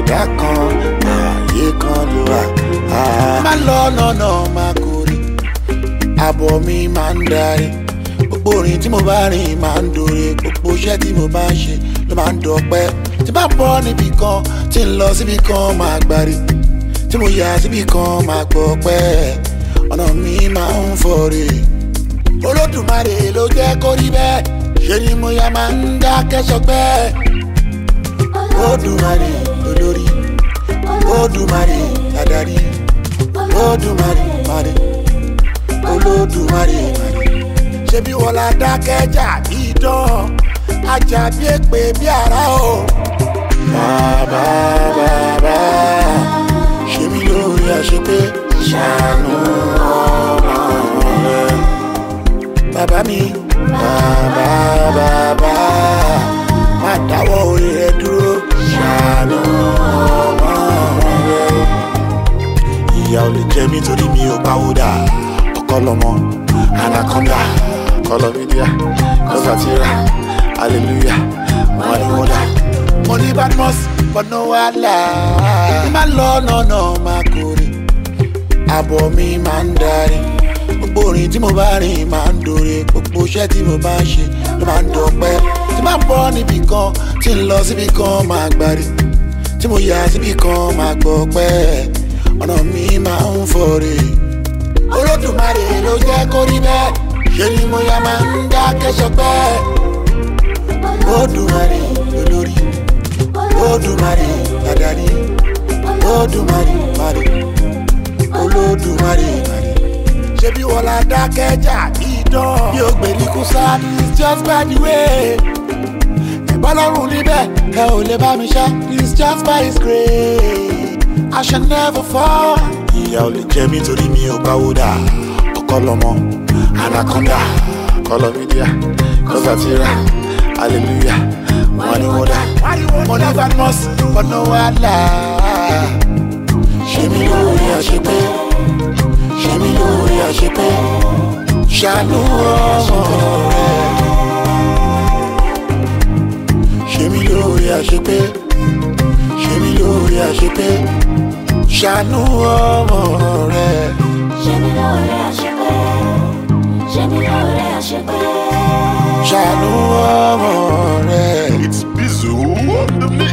ẹ̀dá kan ààyè kan ló wà. má lọ lọ́nà máa kórè àbọ̀ mi máa ń darí gbogbo orin tí mo bá rìn máa ń dòre gbogbo iṣẹ́ tí mo bá ń ṣe ló máa ń dọ̀pẹ́ tí bá bọ́ níbì kan tí ń lọ síbì kan máa gbàrí tí mo yà síbì kan máa gbọ́ pẹ́ ọ̀nà mi máa ń fọ̀rẹ̀ olódùmarè ló jẹ́ kó rí bẹ́ẹ̀ ṣe ni mo yà máa ń dákẹ́ sọpẹ́ olódùmarè olórí olódùmarè adarí olódùmarè marè olódùmarè marè ṣebí wọn la dákẹ́jà bí dán ajá bí èpè bí ara o. bàbá bàbá ṣe mí lórí àṣepé ṣàánú ọmọ rẹ. bàbá mi bàbá bàbá má dáwọ́ orí rẹ dúró ṣàánú ọmọ rẹ. ìyá ò lè jẹ mí torí mi ò pawódà ọkọ lọmọ anaconda kọlọmídíà kọsàtìrà hallelujah wọn ni wọn dà. mo ní badmus bọ́nà wàhálà má lọ nọ̀nà máa kórè àbọ̀ mi máa ń darí gbogbo orin tí mo bá rìn máa ń dòre gbogbo iṣẹ́ tí mo bá ń ṣe ló máa ń dọ̀pẹ́ tí máa ń bọ́ níbì kan tí ń lọ síbì kan máa gbàrí tí mo yà síbì kan máa gbọ́ pẹ́ ọ̀nà mi máa ń fọ̀rẹ̀ olódùmarè ló jẹ́ kó rí bẹ́ẹ̀ ṣe ni mo yà máa ń dákẹ́ sọpẹ́ olódùmarè olórí olódùmarè adarí olódùmarè marè olódùmarè marè ṣebí wọn la dákẹ́jà ìdán bí o gbèríkú sáà it's just by the way ìbálòrùn níbẹ̀ ẹ ò lè bá mi ṣá it's just by his grace I shall never fall. ìyá ò lè jẹ mí torí mi ò báwo dà ọkọ lọmọ anaconda kọlọmídíà kọsàtìrà hallelujah wọn ni wọn dà mo ní badmus bọ́nà wàhálà ṣe mí lórí àṣepé ṣe mí lórí àṣepé ṣàánú ọmọ rẹ ṣe mí lórí àṣepé ṣe mí lórí àṣepé ṣàánú ọmọ rẹ. ṣe mí lóore àṣepé ṣe mí lóore àṣepé. ṣàánú ọmọ rẹ. It's Bizu on the mix.